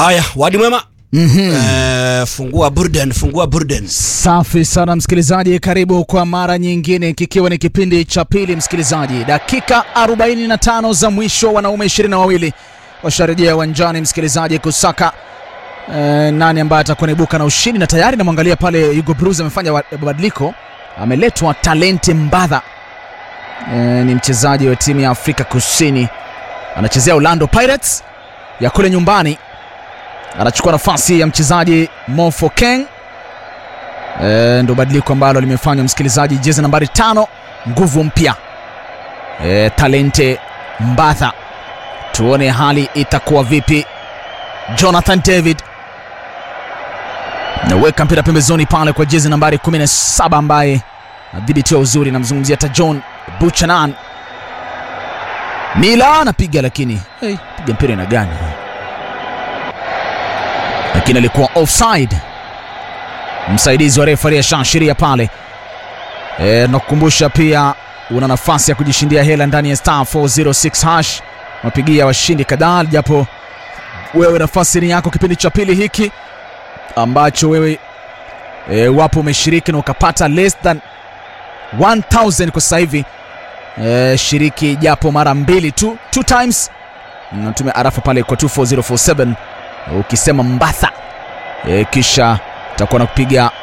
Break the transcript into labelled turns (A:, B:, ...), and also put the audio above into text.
A: Haya, wadi mwema. Eh, fungua burden, fungua burden.
B: Safi sana msikilizaji, karibu kwa mara nyingine, kikiwa ni kipindi cha pili msikilizaji. Dakika 45 za mwisho, wanaume 22 washarejea uwanjani msikilizaji, kusaka eh, nani ambaye atakuwa naibuka na ushindi, na tayari namwangalia pale Hugo Bruce amefanya wa- mabadiliko, ameletwa Talente Mbadha eh, ni mchezaji wa timu ya Afrika Kusini, anachezea Orlando Pirates ya kule nyumbani anachukua nafasi ya mchezaji Mofo Keng. E, ndo badiliko ambalo limefanywa msikilizaji, jezi nambari tano, nguvu mpya e, Talente Mbatha. Tuone hali itakuwa vipi. Jonathan David naweka mpira pembezoni pale kwa jezi nambari 17 ambaye adhibitiwa uzuri, namzungumzia hata John Buchanan. Mila anapiga lakini hey, piga mpira ina gani? lakini alikuwa offside. Msaidizi wa refari ashaashiria pale. E, nakukumbusha pia una nafasi ya kujishindia hela ndani ya star 406 hash. Mapigia washindi kadhaa, japo wewe nafasi ni yako kipindi cha pili hiki ambacho wewe e, wapo umeshiriki na ukapata less than 1000 kwa sasa hivi. E, shiriki japo mara mbili tu, two times. Natumia arafa pale kwa 24047 ukisema Mbatha e, kisha takuwa na kupiga